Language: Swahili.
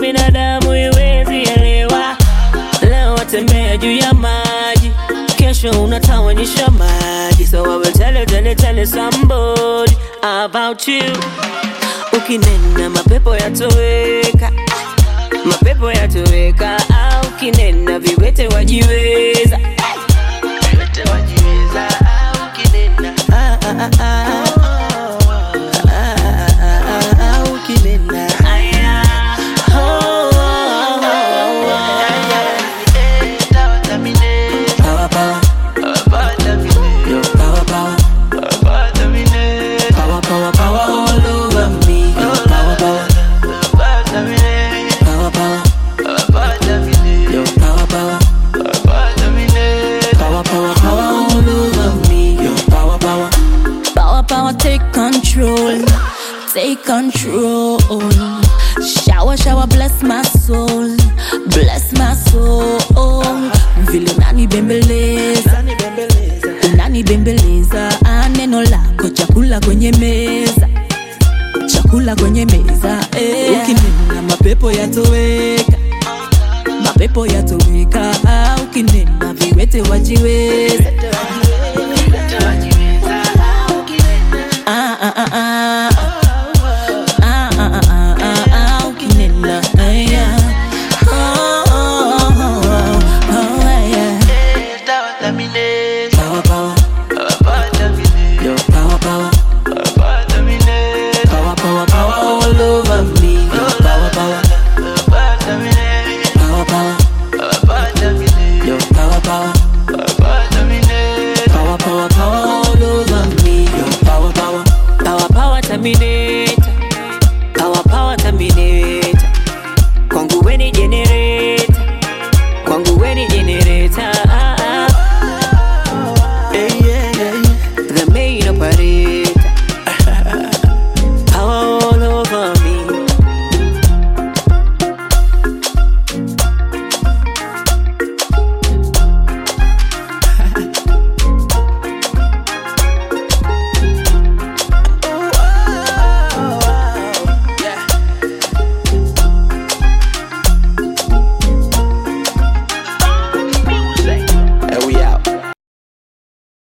binadamu iwezi elewa. Leo watembea juu ya maji, kesho unatawanyisha maji. So I will tell you, tell you, tell you somebody about you. Ukinena mapepo yatoweka, mapepo yatoweka. Au ukinena viwete wajiweza, viwete wajiweza. Au ukinena ah, ah, ah, ah. Ah, ah, ah, ah, ah, ukinena aya, oh, oh, oh, oh, oh. Power, power. Yo, power, power. Power, power, power all over me. Yo, power, power. Power, power. Yo, power, power. Power, power, power all over me. Yo, power, power. Power, power, take control. Take control. Shower, shower, bless my soul. Bless my soul. Vile unanibembeleza, unanibembeleza. Ah, Neno lako chakula kwenye meza, chakula kwenye meza. Eh. Ukinena mapepo yatoweka, mapepo yatoweka. Ah, Ukinena viwete wajiweza. Ah, ah, ah, ah.